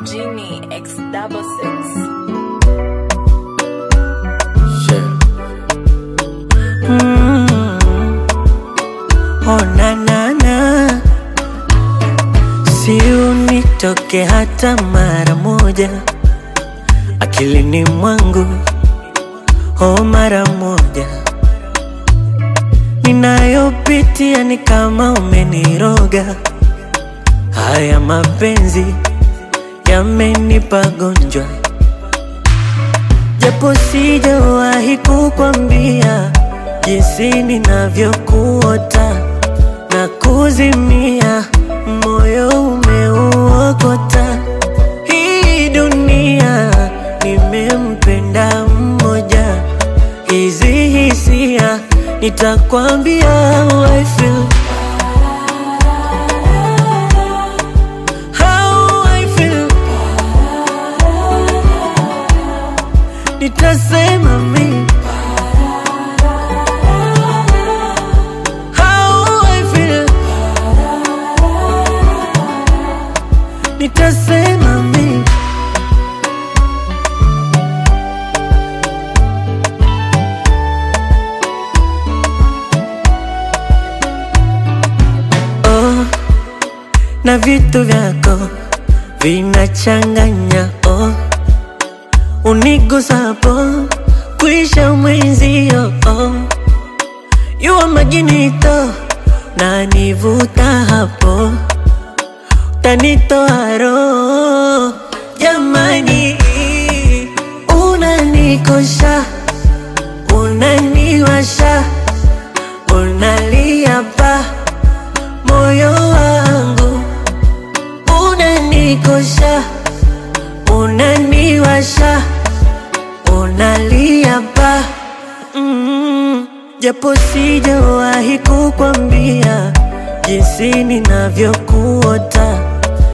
Genie X double six. Yeah. Mm. Oh, na na na, si unitoke hata mara moja akilini mwangu, oh, mara moja. Ninayopitia ni kama umeniroga, haya mapenzi yamenipa gonjwa japo sijawahi kukwambia jinsi ninavyokuota na kuzimia, moyo umeuokota. Hii dunia nimempenda mmoja, hizi hisia nitakwambia how I feel. How I feel. nitasema mi How I feel. nitasema mi oh, na vitu vyako vinachanganya oh unigusapo kuisha mwenzio oh. yuwa majinito na nivuta hapo tanitoa roho jamani unanikosha unaniwasha unalia pa moyo wangu unanikosha unaniwasha unalia pa mm, japo sijawahi kukwambia jinsi ninavyokuota